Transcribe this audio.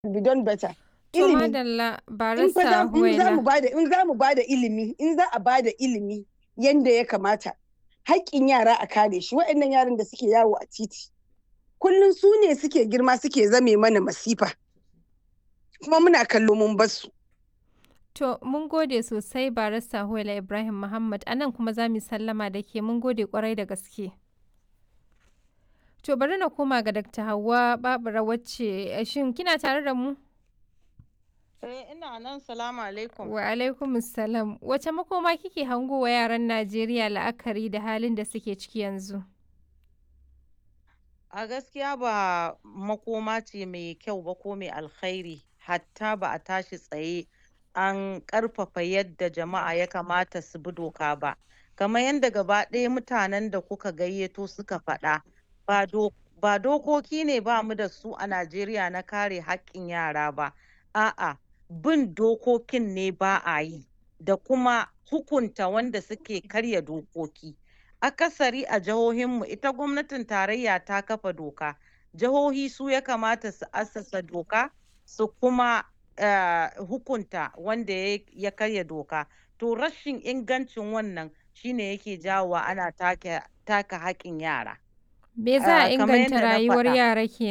be done better. To Ilimi. madalla In fa barista za in za mu Huwaila. bada in za mu bada ilimi in za a bada ilimi yanda ya kamata haƙƙin yara a kare shi waɗannan yaran da suke yawo a titi kullum su ne suke girma suke zame mana masifa kuma muna kallo mun basu. To mun gode sosai barista Huwaila Ibrahim Muhammad a nan kuma za mu yi sallama da ke mun gode kwarai da gaske. To bari na koma ga Dr. Hauwa Babura wacce shin kina tare da mu? Eh ina nan salamu alaikum. Wa alaikum salam. Wace makoma kike hango wa yaran Najeriya la'akari da halin da suke ciki yanzu? A gaskiya ba makoma ce mai kyau ba ko mai alkhairi hatta ba a tashi tsaye an ƙarfafa yadda jama'a ya kamata su bi doka ba. Kamar yadda gaba ɗaya mutanen da kuka gayyato suka faɗa ba do ba dokoki ne ba mu da su a Najeriya na kare haƙƙin yara ba. A'a bin dokokin ne ba a yi da kuma hukunta wanda suke karya dokoki. Akasari a jihohinmu ita gwamnatin tarayya ta kafa doka. Jihohi su ya kamata su assasa doka su kuma eh, hukunta wanda ya ya karya doka. To rashin ingancin wannan shine yake jawowa ana take taka haƙƙin yara. Me za a Ah, kamar inganta yadda na rayuwar faɗa. yara ke